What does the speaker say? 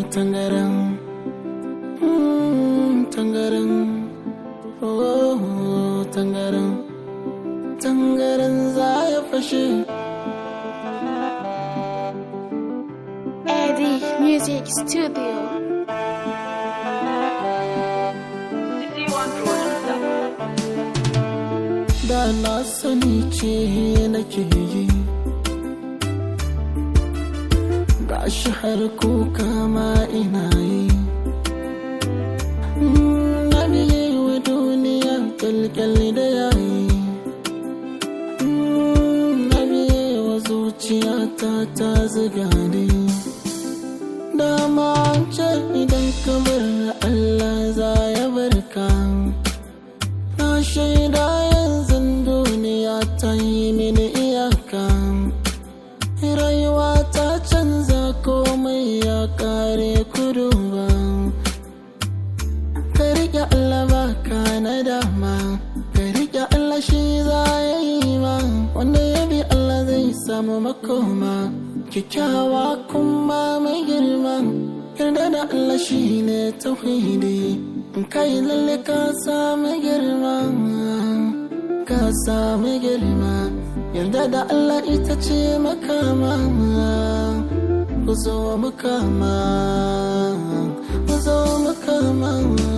tangaran mm, tangaran oh tangaran tangaran za ya fashe Eddie Music Studio. da na sani ce nake yi gashi har kuka ma ina yi Mm, na biye wa duniya kyalkyal da yayi Mm, na biye wa zuciyata ta ziga ni dama an ce idan kamar Allah za ya barka Na shaida yanzu duniya ta yi mini iyaka Rayuwa ta canza komai ya kare kudu ba Ka riƙe Allah ba ka na dama Ka riƙe Allah shi za ya yi ma Wanda ya bi Allah zai samu makoma Kyakkyawa kuma mai girma Yarda da Allah shi ne tauhidi In kai lalle ka samu girma Ka samu girma Yarda da Allah ita ce makama Ku zo makama Ku zo makama